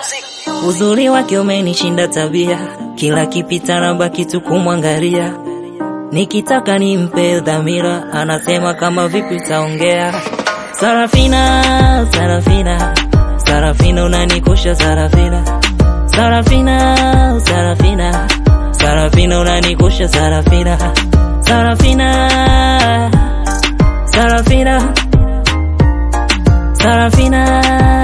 Uzuri wake umenishinda tabia, kila kipita na baki tu kumwangalia. Nikitaka nimpe dhamira, anasema kama vipi taongea. Sarafina, Sarafina, Sarafina unanikosha Sarafina, Sarafina, Sarafina, Sarafina unanikosha Sarafina, Sarafina, Sarafina, Sarafina,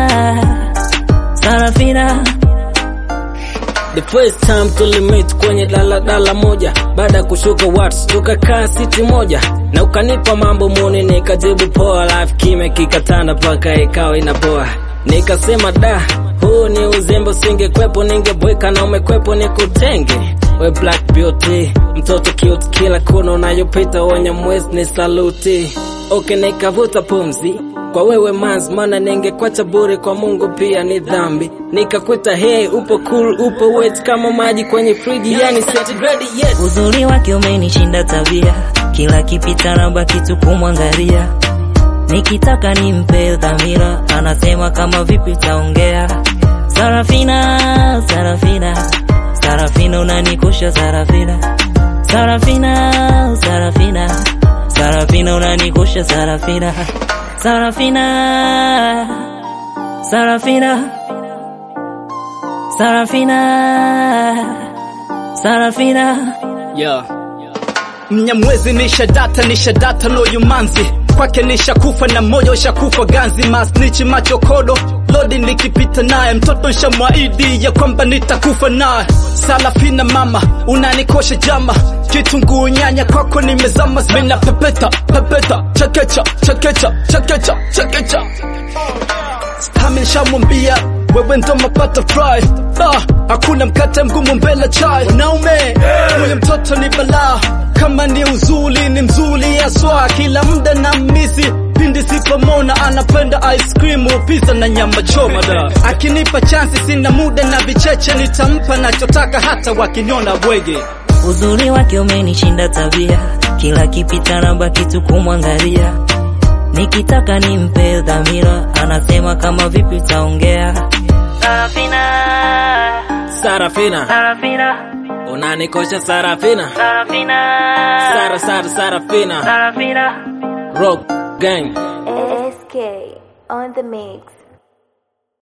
Sarafina. The first time tulimit kwenye daladala moja, baada ya kushuka Watts tukakaa siti moja, na ukanipa mambo muni, nikajibu poa, life kime kikatanda paka ikawa inapoa. Nikasema da, huu ni uzembe, usingekwepo ningebweka na umekwepo nikutenge. We black beauty, mtoto cute, kila kona unayopita wenye mwezi ni saluti. Okay, nikavuta pumzi kwa wewe mans, maana ningekwacha bure kwa Mungu pia ni dhambi. Nikakuita hey, upo cool, upo wet kama maji kwenye friji, yani centigrade yes. Uzuri wake umenishinda tabia, kila kipita na baki tu kumwangalia. Nikitaka nimpe dhamira, anasema kama vipi taongea. Sarafina, Sarafina, Sarafina unanikosha Sarafina, Sarafina, Sarafina, Sarafina unanikosha Sarafina, Sarafina, Sarafina, Sarafina, Sarafina. Yeah. Mnyamwezi nisha data nisha data no yumanzi kwake nisha kufa na moyo shakufa ganzi masnichi macho kodo lodi nikipita naye mtoto nshamwaidi ya kwamba nitakufa naye salafina mama unanikosha jama kitunguu nyanya kwako nimezama mina pepeta pepeta chekecha chekecha chekecha chekecha Stami nshamwambia wewe ndo mapata fry ah, hakuna mkate mgumu mbele chai wanaume huyu mtoto ni balaa kama ni uzuli ni mzuli aswa kila muda na misi pindi sipomona anapenda ice cream pizza na nyama choma da akinipa chansi sina muda na vicheche nitampa nachotaka hata wakiniona bwege Uzuri wake umenishinda tabia, kila kipita na baki tu kumwangalia. Nikitaka nimpe dhamira, anasema kama vipi taongea. Sarafina, Sarafina, Sarafina, unanikosha Sarafina, Sarafina, Sara Sara Sarafina, Sarafina. Rock Gang. ASK on the mix.